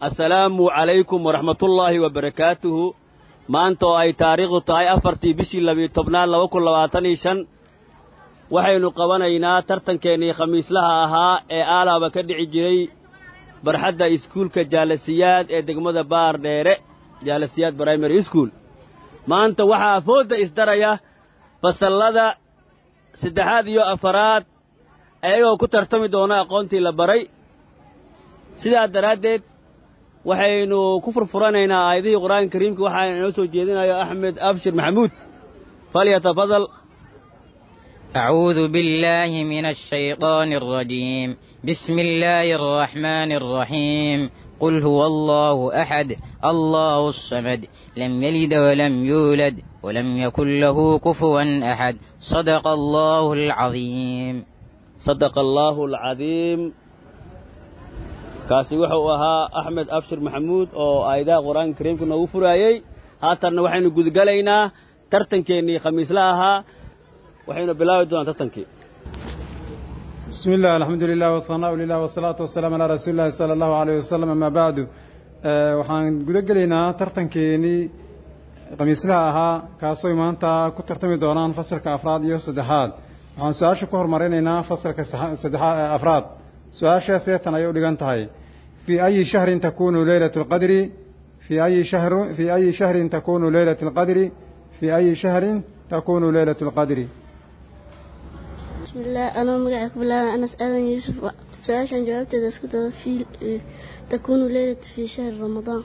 assalaamu calaykum waraxmatullaahi wabarakaatuhu maanta oo ay taariikhdu tahay afartii bishii labiyo tobnaad laba kun labaatan iyo shan waxaynu qabanaynaa tartankeennii khamiislaha ahaa ee aalaaba ka dhici jiray barxadda iskuulka jaalasiyaad ee degmada baar dheere jaalasiyaad brimary school maanta waxaa foodda isdaraya fasallada saddexaad iyo afaraad ayagoo ku tartami doona aqoontii la baray sidaa daraaddeed waxaynu ku furfuranaynaa aayadihii qur'aanka kariimka waxaana inoo soo jeedinayo axmed abshir maxamuud falyatafadal أعوذ بالله من الشيطان الرجيم بسم الله الرحمن الرحيم قل هو الله أحد الله الصمد لم يلد ولم يولد ولم يكن له كفوا أحد صدق الله العظيم صدق الله العظيم kaasi wuxuu ahaa axmed abshir maxamuud oo aayadaha qur-aanka kariimka noogu furaayey haatanna waxaynu gudgalaynaa tartankeennii khamiisla ahaa waxaynu bilaabi doonaa tartankii بسم الله الحمد لله والثناء لله والصلاة والسلام على رسول الله صلى الله عليه وسلم أما بعد waxaan guda gelaynaa tartankeenii khamiislaha ahaa kaasoo maanta ku tartami doonaan fasalka afraad iyo saddexaad waxaan su-aasha ku hormarinaynaa fasalka saddexaad afraad su-aasha seetan ayay u dhigan tahay fii ayi shahrin takunu leylat lqadri fii ayi shahru fii ayi shahrin takunu leylat lqadri fii ayi shahrin takunu leylat lqadri بسم الله أنا مقعك بالله أنس آدم يوسف سؤال جوابت إذا اسكت في تكون ليلة في شهر رمضان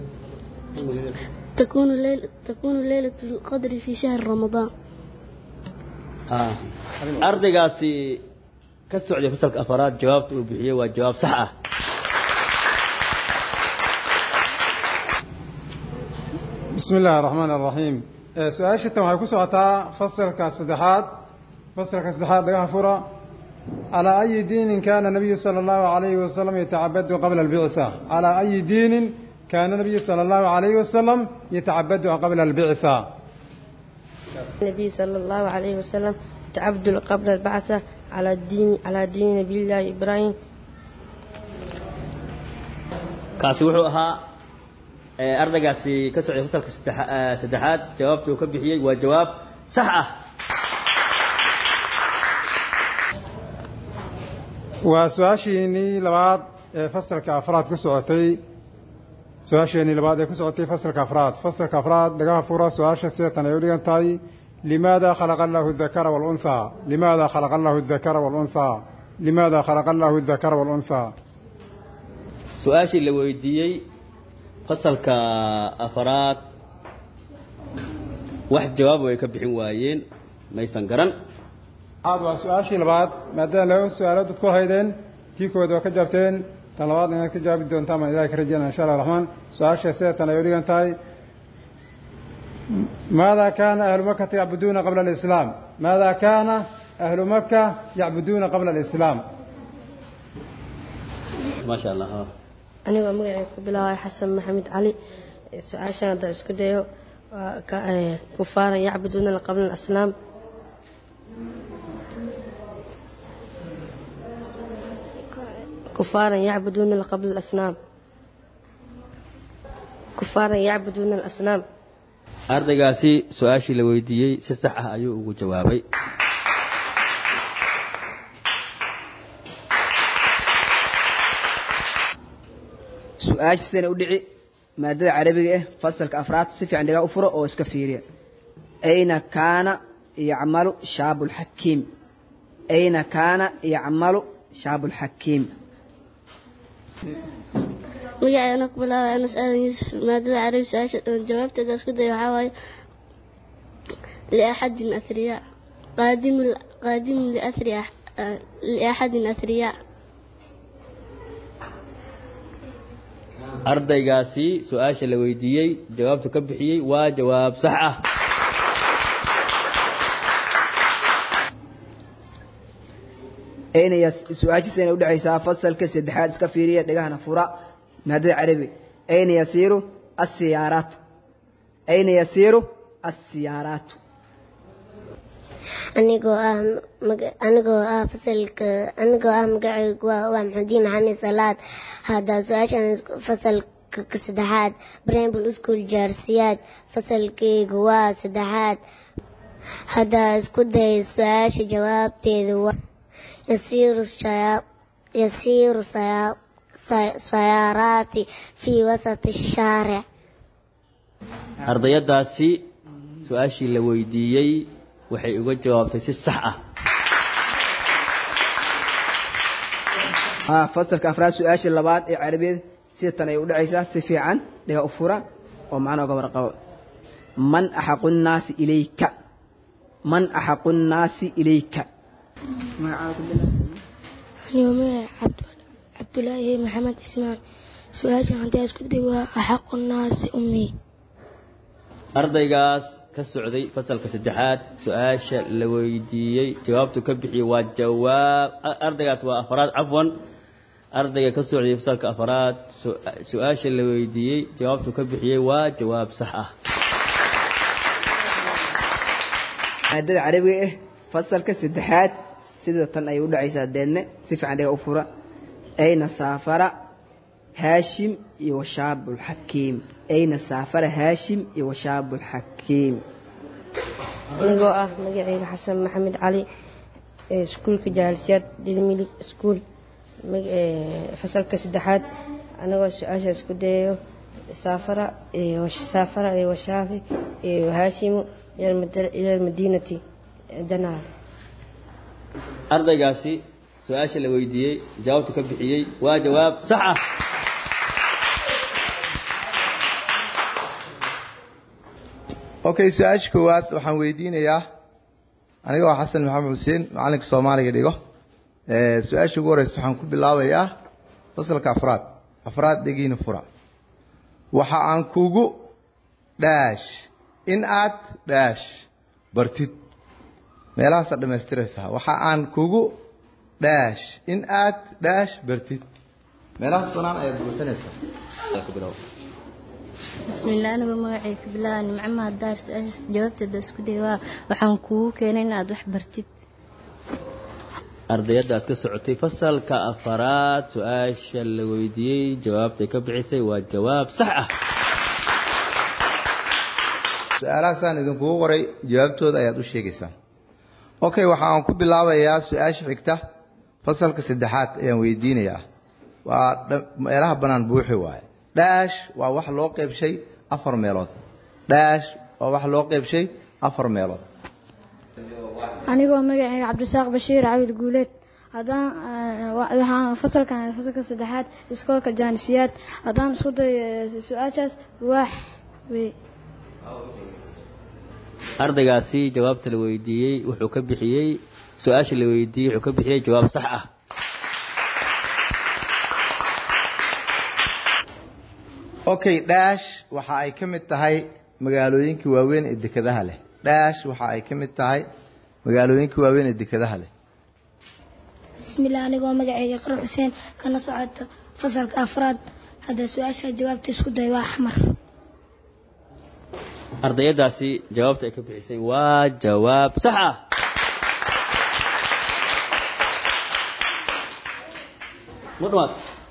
تكون ليلة تكون ليلة القدر في شهر رمضان ardaygaasi ka socday fasalka afaraad jawaabta uu bixiyey waa jawaab sax ah بسم الله الرحمن الرحيم su-aasha tan waxay ku socotaa fasalka saddexaad fasalka saddexaad laga fura calaa ayi diinin kana nabiyu sala allahu alayhi wasalam yatacabadu qabla albictha calaa ayi diinin kana nabiyu sala allahu alayhi wasalam yatacabadu qabla albictha النبي صلى الله عليه وسلم تعبد قبل البعثة على الدين على دين نبي الله إبراهيم kaasi wuxuu ahaa ardaygaasi ka socday fasalka saddexaad jawaabta uu ka bixiyey waa jawaab sax ah waa su-aashiinii labaad ee fasalka afraad ku socotay su-aasheenii labaad ee ku socotay fasalka afraad fasalka afraad laga furo su-aasha seetan ay u dhigan tahay limaada khalaqa allahu adakara waalunhaa limaada khalaqa allahu adakara waalunhaa limaada khalaqa allahu adakara waalunhaa su-aashii la weydiiyey fasalka afaraad wax jawaaba way ka bixin waayeen maysan garan aad waa su-aashii labaad maadaama laba su-aalood dad ku haydeen tii kood waa ka jaabteen tan labaad inaad ka jawaabi doontaan baan ilahay ka rajeynaya insha allah raxmaan su-aasha seetan ay u dhigan tahay maada kaana ahlu makata yacbuduuna qabla alislaam maada kaana ahlu maka yacbuduuna qabla alislaam maasha allah anigoo magacay ku bilaabay xasan maxamed cali su-aashan hadda isku dayo waa kufaaran yacbuduuna qabla alasnaam كفارا يعبدون قبل الأصنام كفارا يعبدون الأصنام ardaygaasi su-aashii la weydiiyey si sax ah ayuu ugu jawaabay su-aasha sidana u dhici maadada carabiga ah fasalka afraad si fiican dhigaa u furo oo iska fiiriya ayna kaana yacmalu shaabu lxakiim ayna kaana yacmalu shaabu lxakiim magacay ana ku bilaabay anas aadan yuusuf maadada carabi su-aasha jawaabteeda isku daya waxaa waaye liaxadin athriyaa qaadimu qaadimu liathriya liaxadin athriyaa ardaygaasi su-aasha la weydiiyey jawaabtu ka bixiyey waa jawaab sax ah aynaya su-aashiisana udhexaysaa fasalka saddexaad iska fiiriya dhegahana fura maadada carabi ayna yasiiru asiyaaraatu ayna yasiiru asiyaaraatu anigoo ah anigoo ah fasalka anigoo ah magacaygu waa waa maxamudiin maxamed salaad hadda su-aashan fasalka saddexaad brambl school jaarsiyaad fasalkeygu waa saddexaad haddaa isku day su-aasha jawaabteeda waa yasiiru yasiiru sayaaraati fii wasati shaaric ardayadaasi su-aashii la weydiiyey waxay uga jawaabtay si sax ah fasalka afraad su-aasha labaad ee carabiyeed sida tan ay u dhacaysaa si fiican dhiga u fura oo macnaa uga warqabo man axaqu nnaasi ilayka man axaqu nnaasi ilayka anigoo magaca cabdulaahi maxamed cismaan su-aashan haddii isku day waa axaqu nnaasi ummii ardaygaas ka socday fasalka saddexaad su-aasha la weydiiyey jawaabtu ka bixiyey waa jawaab ardaygaas waa afraad cafwan ardayga ka socday fasalka afraad su-aasha la weydiiyey jawaabtu ka bixiyey waa jawaab sax ah maadada carabiga ah fasalka saddexaad sida tan ay u dhacaysaa deedne si fiican dhiga u fura ayna saafara haashim iyo washaabu lxakiim ayna saafara haashim iyo washaabu lxakiim anigoo ah magaceyga xasan maxamed cali iskuulka jaalisiyaad dilmilig iskuul fasalka saddexaad anagoo su-aasha isku dayayo saafara saafara iyo washaafi iyo haashimu ila almadiinati janaal ardaygaasi su-aasha la weydiiyey jawaabtu ka bixiyey waa jawaab sax ah okay su-aasha koowaad waxaan weydiinayaa anigoo xasan maxamed xuseen macallinka soomaaliga dhigo su-aasha ugu horeysa waxaan ku bilaabayaa fasalka afraad afraad dhegiina fura waxa aan kugu dhaash in aad dhaash bartid meelahaasaa dhammaystiraysaa waxa aan kugu dhaash in aad dhaash bartid meelahaas banaan ayaad buuxinaysaa bismillaah anigoo magacay ka bilaaba nimcama daar su-aashaas jawaabteeda isku day waa waxaan kugu keenay inaad wax bartid ardayadaas ka socotay fasalka afaraad su-aasha la weydiiyey jawaabtay ka bixisay waa jawaab sax ah su-aalahaasaan idinkugu qoray jawaabtooda ayaad u sheegaysaa okay waxaan ku bilaabayaa su-aasha xigta fasalka saddexaad ayaan weydiinayaa waa meelaha bannaan buuxi waaye dhaash waa wax loo qeybshay afar meelood dhaash waa wax loo qeybshay afar meelood anigoo magacayga cabdisaaq bashiir cawil guuleed haddaan waxaan fasalkan fasalka saddexaad iskoolka jaanisiyaad haddaan isku day su-aashaas waax wey ardaygaasi jawaabta la weydiiyey wuxuu ka bixiyey su-aasha la weydiiyey wuxuu ka bixiyey jawaab sax ah okay dhaash waxa ay ka mid tahay magaalooyinka waaweyn ee dekedaha leh dhaash waxa ay ka mid tahay magaalooyinka waaweyn ee dekedaha leh bismillaah anigoo magacayga qaro xuseen kana socota fasalka afraad hadda su-aasha jawaabta isku day waa axmar ardayadaasi jawaabta ay ka bixisay waa jawaab sax ah ma dhamaad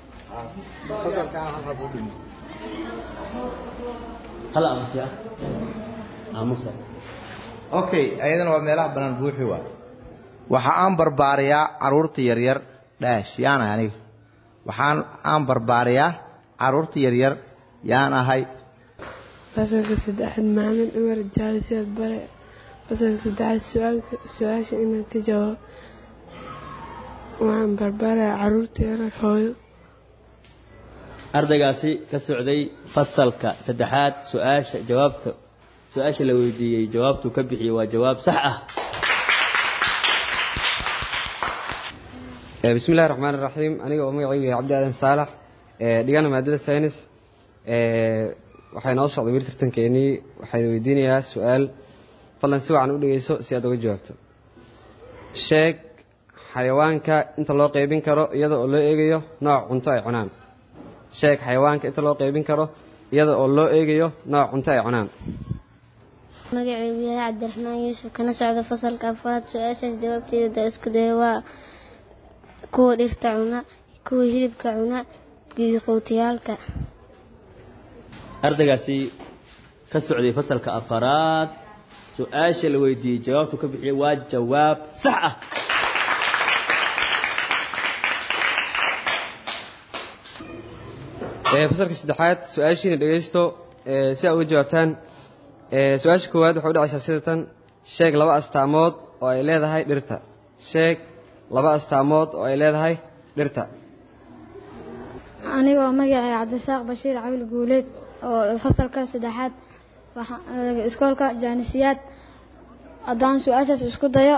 hal aamusiya aamusa okay ayadana waa meelaha bannaan buuxi waay waxa aan barbaariyaa carruurta yaryar dhaash yaan ahay aniga waxaan aan barbaariyaa carruurta yaryar yaan ahay fasalka saddexaad maxamed cumar jaalisiyaad bare fasalka saddexaad su-aasha inaad ka jawaab waxaan barbaarayaa carruurta yaryar hooyo ardaygaasi ka socday fasalka saddexaad su-aasha jawaabta su-aasha la weydiiyey jawaabtuu ka bixiyey waa jawaab sax ah bismi illahi raxmaan iraxiim aniga oo magacaygu yahay cabdi aadan saalax dhigana maadada saynis waxay noo socday wir tartankeenii waxayna weydiinayaa su-aal fadlan si wacan u dhegeyso si aad uga jawaabto sheeg xayawaanka inta loo qeybin karo iyada oo loo eegayo nooc cunto ay cunaan sheeg xayawaanka inta loo qeybin karo iyada oo loo eegayo nooc cunto ay cunaan magacaygu yahay cabdiraxmaan yuusuf kana socda fasalka afraad su-aashaas jawaabteeda da isku daya waa kuwa dhirta cuna kuwa hilibka cuna gidiqowtayaalka ardaygaasi ka socday fasalka afaraad su-aasha la weydiiyey jawaabtu ka bixiyey waa jawaab sax ah fasalka saddexaad su-aashiina dhegaysto si aa uga jawaabtaan su-aasha koowaad waxay u dhacaysaa sida tan sheeg laba astaamood oo ay leedahay dhirta sheeg laba astaamood oo ay leedahay dhirta anigoo magacay cabdisaaq bashiir cawil guuleed oo fasalka saddexaad iskoolka jaanisiyaad haddaan su-aashaas isku dayo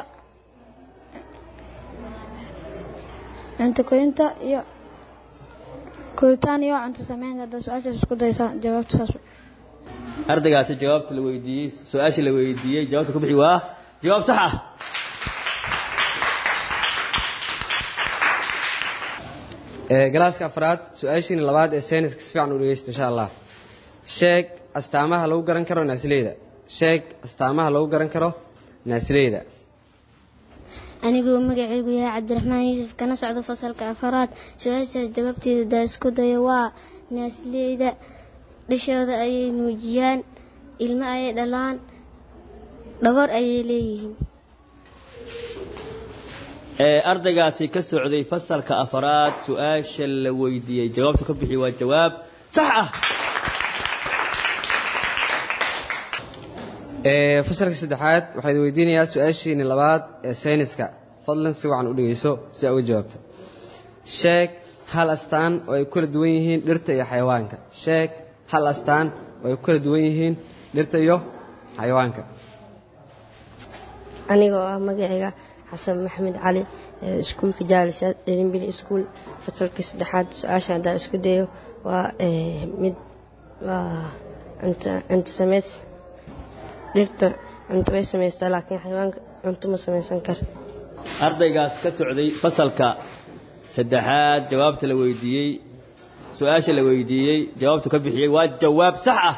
cunto korinta iyo koritaan iyo cunto sameynta haddaan su-aashaas isku daysa jawaabta saas ardaygaasi jawaabta la weydiiyey su-aasha la weydiiyey jawaabta ku bixi waa jawaab sax ah galaaska afraad su-aashiina labaad ee sayniska si fiican u dhegeysta insha allah sheeg astaamaha lagu garan karo naasileyda sheeg astaamaha lagu garan karo naasileyda anigoo magacaygu yahay cabdiraxmaan yuusuf kana socda fasalka afaraad su-aashaas jawaabteeda daa isku daya waa naasileyda dhashooda ayay nuujiyaan ilmo ayay dhalaan dhagor ayay leeyihiin ardaygaasi ka socday fasalka afaraad su-aasha la weydiiyey jawaabta ka bixi waa jawaab sax ah fasalka saddexaad waxaad weydiinayaa su-aashiini labaad ee sayniska fadlan si wacan u dhegeyso si aa uga jawaabto sheeg hal astaan oo ay ku kala duwan yihiin dhirta iyo xayawaanka sheeg hal astaan oo ay ku kala duwan yihiin dhirta iyo xayawaanka anigoo ah magacayga xasan maxamed cali iskuulka jaalisa dherinbili iskuul fasalka saddexaad su-aasha haddaan isku dayo waa mid waa cunto sameys dhirta cunto way samaysaa laakiin xayawaanka cunto ma samaysan kar ardaygaas ka socday fasalka saddexaad jawaabta la weydiiyey su-aasha la weydiiyey jawaabtu ka bixiyey waa jawaab sax ah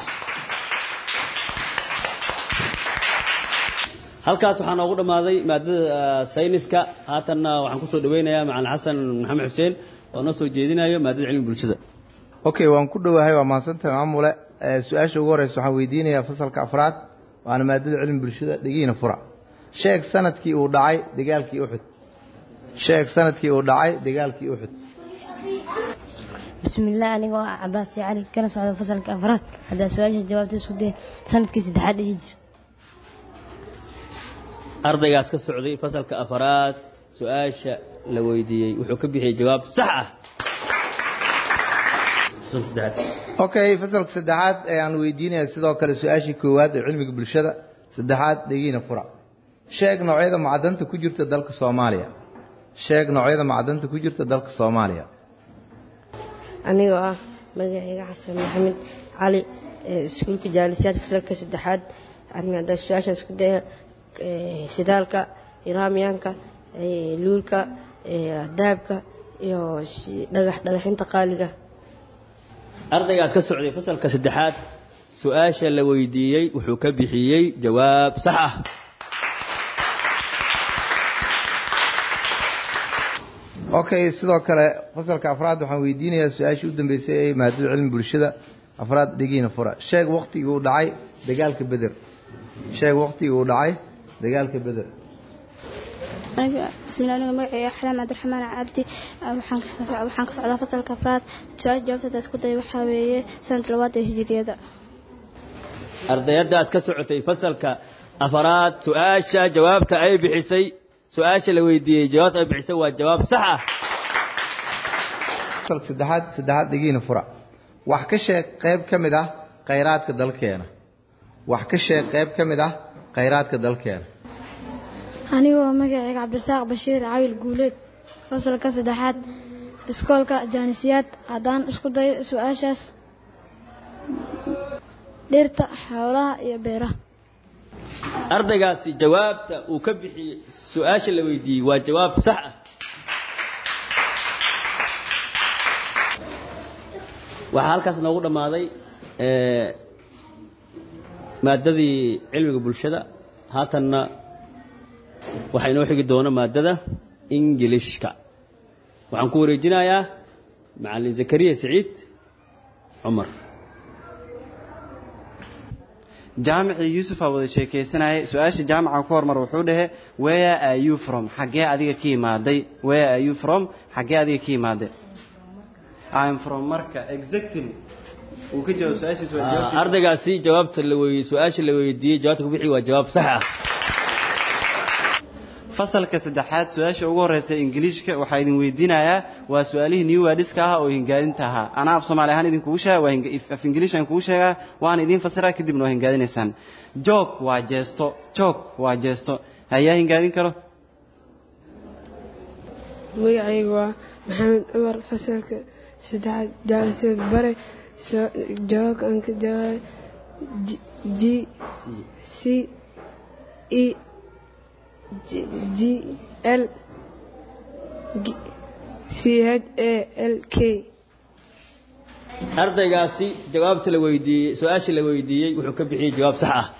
halkaas waxaa noogu dhammaaday maadada sayniska haatanna waxaan kusoo dhaweynayaa macalin xasan maxamed xuseen oo noo soo jeedinayo maadada cilmi bulshada okay waan ku dhowahay waa mahadsantahay maamule su-aasha ugu horeysa waxaan weydiinayaa fasalka afraad waana maadada cilmi bulshada dhegiina fura sheeg sanadkii uu dhacay dagaalkii uxud sheeg sanadkii uu dhacay dagaalkii uxud bismillaah anigoo ah cabaasi cali kana socda fasalka afraad haddaa su-aasha jawaabta isku day sanadkii saddexaad dhihi jira ardaygaas ka socday fasalka afaraad su-aasha la weydiiyey wuxuu ka bixiyey jawaab sax ah okay fasalka saddexaad ee aan weydiinaya sidoo kale su-aashii koowaad ee cilmiga bulshada saddexaad dhegiina fura sheeg noocyada macdanta ku jirta dalka soomaaliya sheeg noocyada macdanta ku jirta dalka soomaaliya anigoo ah magacayga xasan maxamed cali iskuulka jaalisiyaad fasalka saddexaad haddaa su-aasha isku daya shidaalka iraamiyaanka luulka daabka iyo dhagax dhagaxinta qaaliga ardaygaas ka socday fasalka saddexaad su-aasha la weydiiyey wuxuu ka bixiyey jawaab sax ah okay sidoo kale fasalka afraad waxaan weydiinayaa su-aashii u dambeysay ee maadada cilmi bulshada afraad dhegiina fura sheeg waktigii uu dhacay dagaalka beder sheeg waktigii uu dhacay dagaalka beder bismillah aniga magacayga xalaam cabdiraxmaan cabdi waxaan ka socdaa fasalka afraad su-aasha jawaabtada isku day waxaa weeye sanad labaad ee hijiriyada ardayadaas ka socotay fasalka afaraad su-aasha jawaabta ay bixisay su-aasha la weydiiyey jawaabta ay bixisay waa jawaab sax ah fasalka saddexaad saddexaad dhegiina fura wax ka sheeg qayb ka mid ah khayraadka dalkeena wax ka sheeg qayb ka mid ah khayraadka dalkeena anigoo magacayga cabdirasaaq bashiir cawil guuleed fasalka saddexaad iskoolka jaanisiyaad haddaan isku dayo su-aashaas dhirta xoolaha iyo beeraha ardaygaasi jawaabta uu ka bixiyey su-aasha la weydiiyey waa jawaab sax ah waxaa halkaas noogu dhammaaday maadadii cilmiga bulshada haatanna waxaa inoo xigi doona maadada ingilishka waxaan ku wareejinayaa macallin zakariya siciid cumar jaamicii yuusufaa wada sheekaysanayay su-aasha jaamica ku hormar wuxuu dhahe where are you from xaggee adiga ka imaaday where are you from xaggee adiga ka imaaday I'm from marka exactly uu ka jawaab su-aashiis waa jawaabtiisa ardaygaasi jawaabta la wey su-aasha la weydiiyey jawaabta ku bixi waa jawaab sax ah fasalka saddexaad su-aasha ugu horeysa ingiliishka waxaa idin weydiinayaa waa su-aalihii new wadiska ahaa oo hingaadinta ahaa anaa af soomaali ahaan idinkugu sheega waa hinga- af ingiliish aan kugu sheegaa waan idiin fasiraa kadibna waa hingaadinaysaan joog waa jeesto joog waa jeesto hayaa hingaadin karo magacaygu waa maxamed cumar fasalka saddexaad jaaliseed bare so- jawaabka aan ka jawaabay G- g c e G- g l G- c h a l k ardaygaasi jawaabta la weydiiyey su-aasha la weydiiyey wuxuu ka bixiyey jawaab sax ah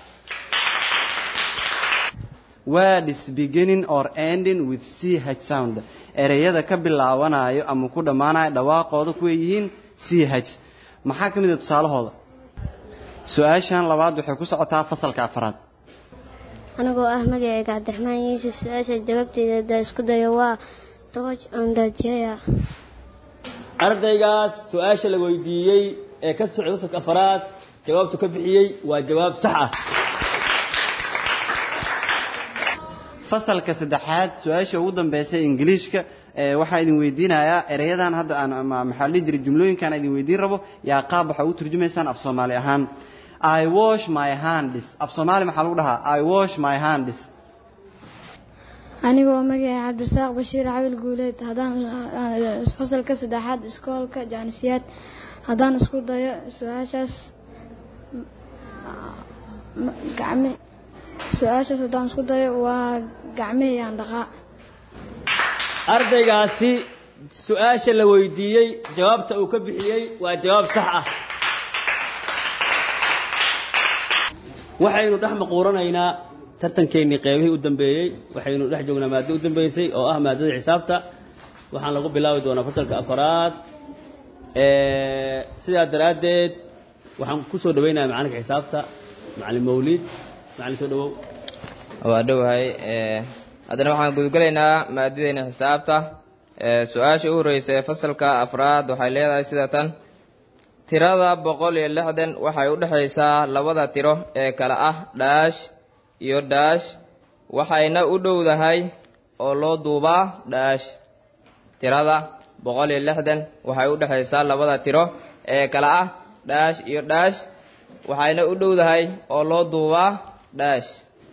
words beginning or ending with ch sound ereyada ka bilaabanayo ama ku dhammaanayo dhawaaqooda kuway yihiin ch maxaa ka mid a tusaalahooda su-aashan labaad waxay ku socotaa fasalka afraad anigoo ah magacayga cabdiraxmaan yuusuf su-aasha jawaabteeda haddaa isku dayo waa dodge on the chair ardaygaas su-aasha la weydiiyey ee ka socday fasalka afaraad jawaabtu ka bixiyey waa jawaab sax ah fasalka saddexaad su-aasha ugu dambeysa ingiliishka ee waxaa idin weydiinayaa ereyadan hadda aan ama maxaa la dhihi jiray jumlooyinkan idin weydiin rabo yaa qaab waxaa ugu turjumaysaan af soomaali ahaan i wash my hands af soomaali maxaa lagu dhahaa i wash my hands anigoo magacay cabdisaaq bashiir cawil guuleed haddaan fasalka saddexaad iskoolka jaanisiyaad haddaan isku dayo su-aashaas m- gacme su-aashaas haddaan isku dayo waa gacmeheyaan dhaqaa ardaygaasi su-aasha la weydiiyey jawaabta uu ka bixiyey waa jawaab sax ah waxaynu dhex maquuranaynaa tartankeennii qeybihii u dambeeyey waxaynu dhex joognaa maaddo u dambeysay oo ah maaddada xisaabta waxaan lagu bilaabi doonaa fasalka afaraad ee sidaa daraaddeed waxaan ku soo dhawaynayaa macalinka xisaabta macalin mawliid macalin soo dhawow waa dhowahay ee, haddana waxaan gudgelaynaa maadadeena xisaabta ee, su-aasha u horeysa ee fasalka afraad waxay leedahay sida tan tirada boqol iyo lixdan waxay u dhexaysaa labada tiro ee kale ah dhaash iyo dhaash waxayna u dhowdahay oo loo duubaa dhaash tirada boqol iyo lixdan waxay u dhexaysaa labada tiro ee kale ah dhaash iyo dhaash waxayna u dhowdahay oo loo duubaa dhaash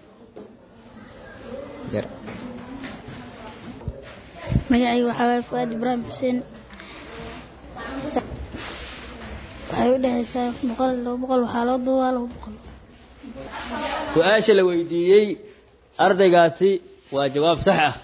magacayga waxaa waaye fuaad ibraahim xuseen waxay u dhexaysaa boqol iyo laba boqol waxaa loo duubaa laba boqol su-aasha la weydiiyey ardaygaasi waa jawaab sax ah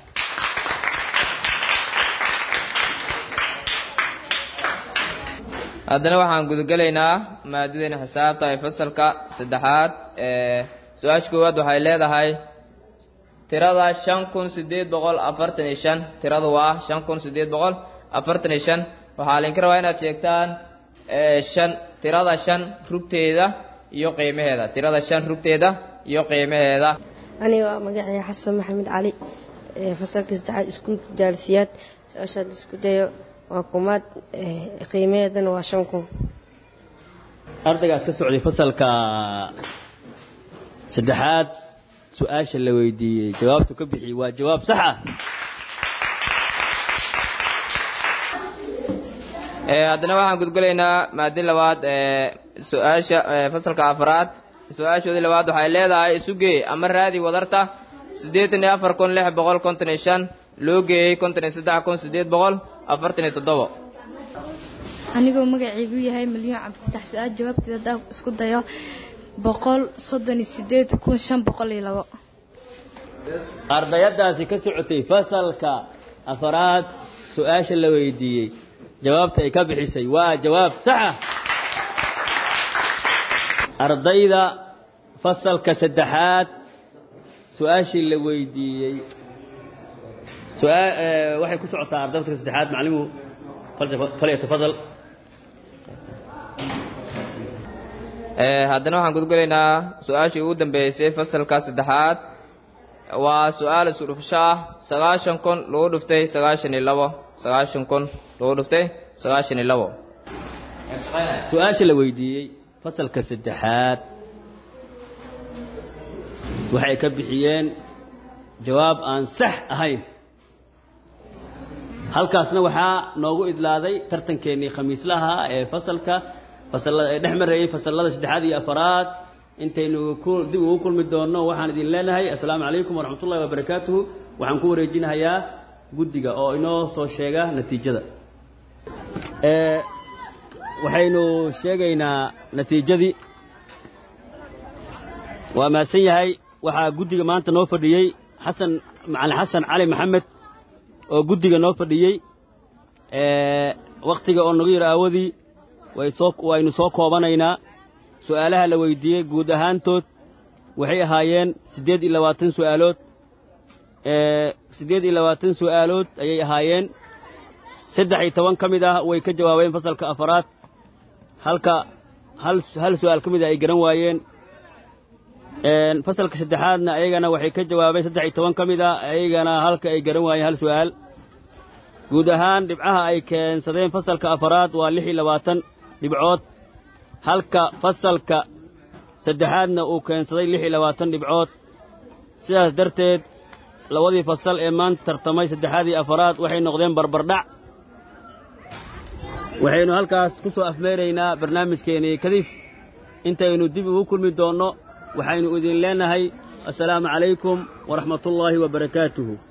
haddana waxaan gudagelaynaa maadadeena xisaabta ee fasalka saddexaad ee su-aasha koowaad waxay leedahay tirada shan kun sideed boqol afartan iyo shan tiradu waa shan kun sideed boqol afartan iyo shan waxaa laydinka rabaa inaad sheegtaan ee shan tirada shan rugteeda iyo qiimaheeda tirada shan rugteeda iyo qiimaheeda aniga waa magacaya xasan maxamed cali ee fasalka saddexaad iskuulka jaalisiyaad su-aashaad isku dayo waa kumaad ee, qiimaheedana waa shan kun ardaygaas ka socday fasalka saddexaad su-aasha la weydiiyey jawaabtu ka bixiyey waa jawaab sax ah ee haddana waxaan gudgelaynaa maadi labaad ee su-aasha ee fasalka afraad su-aashoodii labaad waxay leedahay isu geey ama raadi wadarta siddeetan iyo afar kun lix boqol konton iyo shan loo geeyey konton iyo saddex kun siddeed boqol afartan iyo toddobo anigoo magacaygu yahay milyan cabdifatax su-aal jawaabteeda haddaan isku dayo boqol soddon iyo sideed kun shan boqol iyo labo ardayadaasi ka socotay fasalka afaraad su-aasha la weydiiyey jawaabta ay ka bixisay waa jawaab sax ah ardayda fasalka saddexaad su-aashii la weydiiyey سؤال waxay ku socotaa ardayda saddexaad macallimu falyatafadal haddana waxaan gudgulaynaa su-aashii ugu dambeysay fasalka saddexaad waa su-aal isudhufsho ah sagaashan kun lagu dhuftay sagaashan iyo labo sagaashan kun lagu dhuftay sagaashan iyo labo su-aasha la weydiiyey fasalka saddexaad waxay ka bixiyeen jawaab aan sax ahayn halkaasna waxaa noogu idlaaday tartankeennii khamiislaha ee fasalka fasalada ee dhex marayey fasallada saddexaad iyo afaraad intaynu dib ugu kulmi doonno waxaan idin leenahay assalaamu calaykum waraxmat ullahi wabarakaatuhu waxaan ku wareejinahayaa guddiga oo inoo soo sheega natiijada waxaynu sheegaynaa natiijadii waa mahadsan yahay waxaa guddiga maanta noo fadhiyey xasan macalin xasan cali maxamed oo guddiga noo fadhiyey wakhtiga oo nagu yar aawadii waynu soo koobanaynaa su'aalaha la weydiiyey guud ahaantood waxay ahaayeen siddeed iyo labaatan su'aalood siddeed iyo labaatan su'aalood ayay ahaayeen saddex iyo toban ka mid ah way ka jawaabeen fasalka afaraad halka hal su'aal ka mid ah ay garan waayeen fasalka saddexaadna ayagana waxay ka jawaabeen saddex iyo toban ka mid ah ayagana halka ay garan waayeen hal su'aal guud ahaan dhibcaha ay keensadeen fasalka afaraad waa lix iyo labaatan dhibcood halka fasalka saddexaadna uu keensaday lix iyo labaatan dhibcood sidaas darteed labadii fasal ee maanta tartamay saddexaad iyo afaraad waxay noqdeen barbardhac waxaynu halkaas ku soo afmeeraynaa barnaamijkeennii kadis intaynu dib ugu kulmi doonno waxaynu idin leenahay assalaamu calaykum waraxmatullaahi wa barakaatuhu